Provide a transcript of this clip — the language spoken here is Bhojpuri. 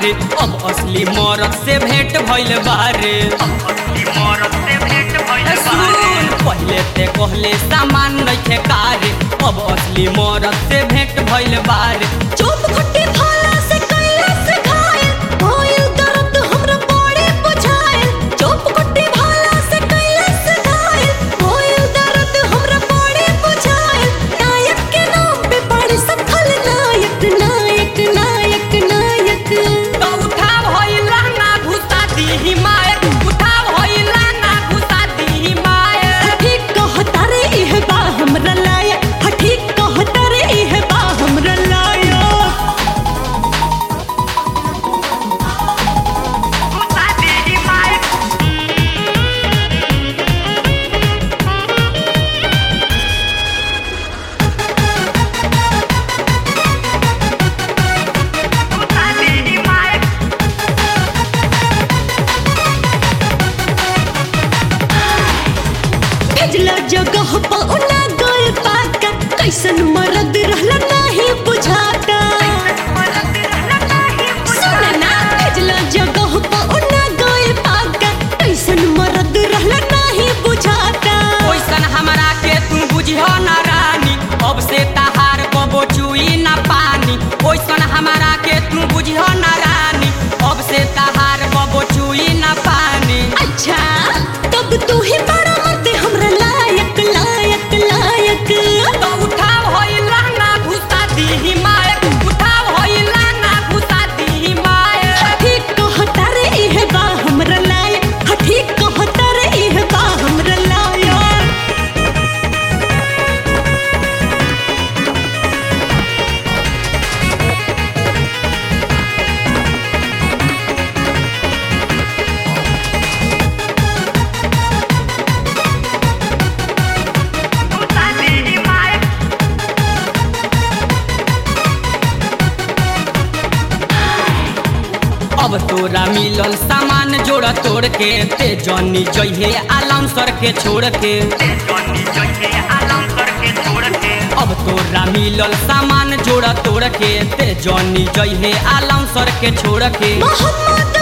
बारे अब असली मरद से भेंट भइल बारे सुन, पहिले ते कहले सामान नइखे कारे अब असली मरद से भेंट भइल बारे चुप खट्टी भाला से कैला से घायल भइल दर्द हमरा बड़े बुझायल चुप खट्टी भाला से कैला से घायल भइल दर्द हमरा बड़े बुझायल नायक के नाम पे बड़े सब खलनायक नायक नायक नायक तो उठा भइला ना घुसा दी मायक उठा भइला ना घुसा दी मायक ठीक कहता रे इह बा हमरा लायक हा ठीक कहता रे इह बा हमरा लायक भेजला जगह पौना गोल पाका कैसन मरद रहला नाही बुझाता सुन ना भेजला जगह पौना गोल पाका कैसन मरद रहला नाही बुझाता ओइसन हमरा के तू बुझियो ना रानी अब से तहार बबो चुई ना पानी ओइसन हमरा के तू बुझियो ना रानी अब से तहार बबो चुई ना पानी अच्छा तब तू ही बड़ा मर्द हमरा लायक लायक लायक तो उठा भइला ना घुसा दी मायक उठा भइला ना घुसा दी मायक ठीक कहता रे इह बा हमरा लायक हा ठीक कहता रे इह बा हमरा लायक अब तोरा मिलल सामान जोड़ तोड़ के ते जनी जइहे आलम सर के छोड़ के अब तोरा मिलल सामान जोड़ तोड़ के ते जनी जइहे आलम सर के छोड़ के मोहम्मद